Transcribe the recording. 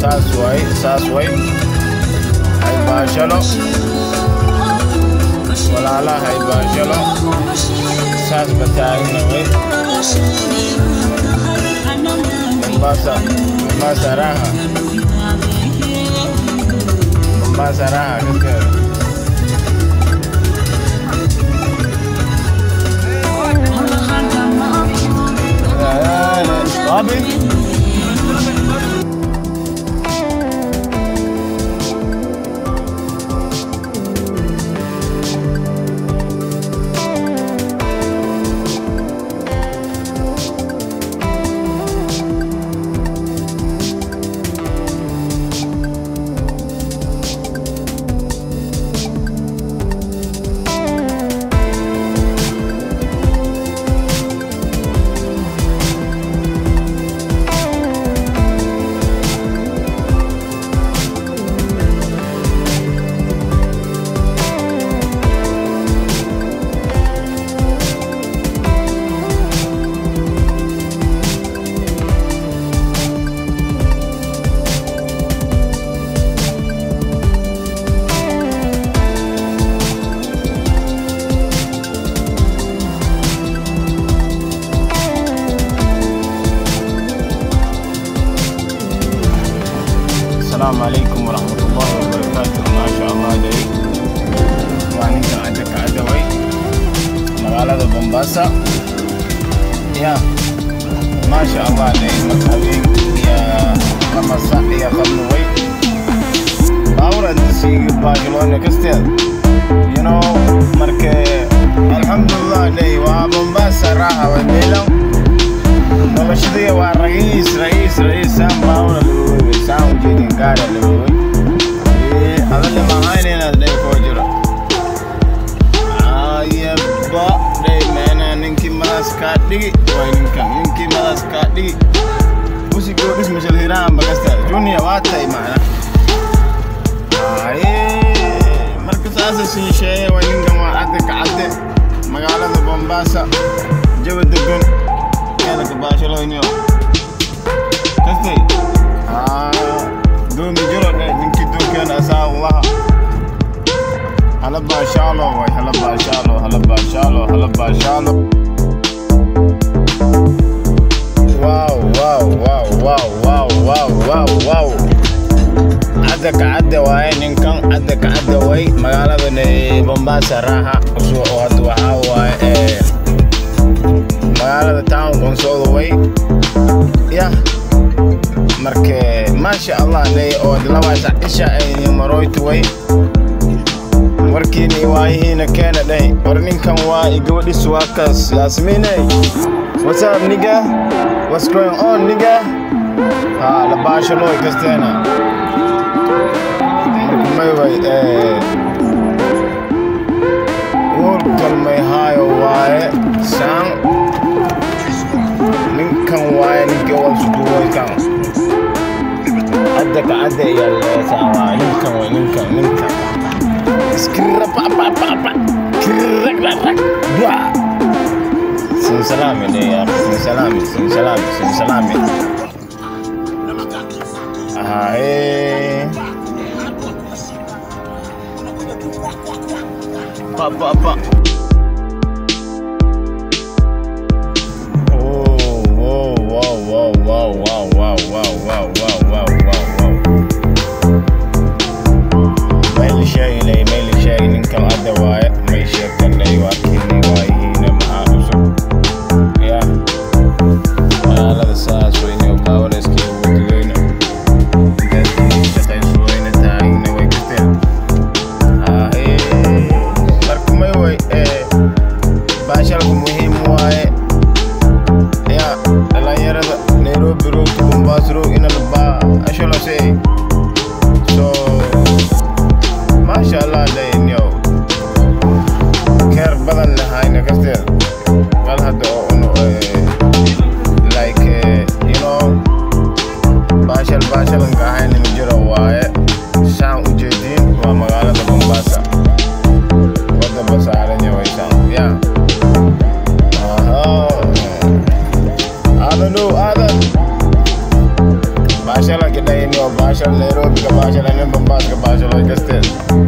saas waay saas way haybaashalo walaalaha haybaashalo saas bataagna way mombasa mombasa raha mombasa raha kaskeda Bobby? السلام عليكم ورحمة الله وبركاته ما شاء الله داي وعنيك عندك عدوي مغالطة بومباسا يا ما شاء الله داي مكابين يا لما صح يا خمنوي باورا دسي باجلونا كستيل you know marke alxamdulilah dhey waa mombasa raaxa way meelan noloshadii waa ra'iis ra'iis ra'iis saan baawna lagoogay saan ujeedin gaara lagoogay adalle mahayneenaad dhey koo jiro ayaba dhey meena ninkii madaas kaa dhigi way ninkan ninkii madaas kaa dhigi musigoo dhis mashal hiraan bagasta junior waa tay macna aye marka saasa siin sheeye way ninkan waa cadde ka cadde magaalada bombasa jawa degan keelaka baashaloynio kastay doomi jiro dhe ninkii dunkeen asaa ulaha hala baashaalo way hala baashaalo hala baashaalo hala baashaalo wow wow wow wow wow wow wow wow cadda ka cadda waaye ninkan cadda ka cadda way magaalada bombasa raaha usoo hadda waxaa waaye ee magaalada town konsooda way yah marke maasha allah ne oo labaasa isha ayni maroytu way warkiini waayihiina keena dhey war ninkan waa i gabadhis waa kaas yaasmiiney what's up nigga what's going on nigga ha la baashaloy kasteena marka may way ee warkan may haayo waaye saan ninkan waaye ninkii walsuduwaykan cadda ka cadda ayaa leesaa waa ninkan way ninkan ninkan iskirra pa pa pa pa kirrak rak rak dua sin salami ne ya sin salami sin salami sin salami ah eh pa pa pa Oh, wow, wow, wow, wow, wow, wow, wow, wow, wow, wow, wow, wow. Mayli sheegnay, mayli sheegay ninkan hadda waaye, may sheekanay waa keenay waayihiina maxaa cusub. Ya, magaalada saas weyne oo baawanayskii ugu digayna. Dadkii shaqaysu weyne taagna way kasteen. Ah, eh, marka may way, eh, baashalku muhiim waaye. ya dhalinyarada nairobi road to mombasa road ina la baa asholose so maasha allah daynyo keer badan lahayna kasteed wal hadda oo uno like eh, you know baashal baashalanka ahayna ma jiro waaye saan ujeediin waa magaalada mombasa wadda basaaranya waysaan ya Aha. Adan do adan. Mashallah kita Kenya waa baasha Nairobi ka baasha lanin Mombasa ka baasha loo gasteed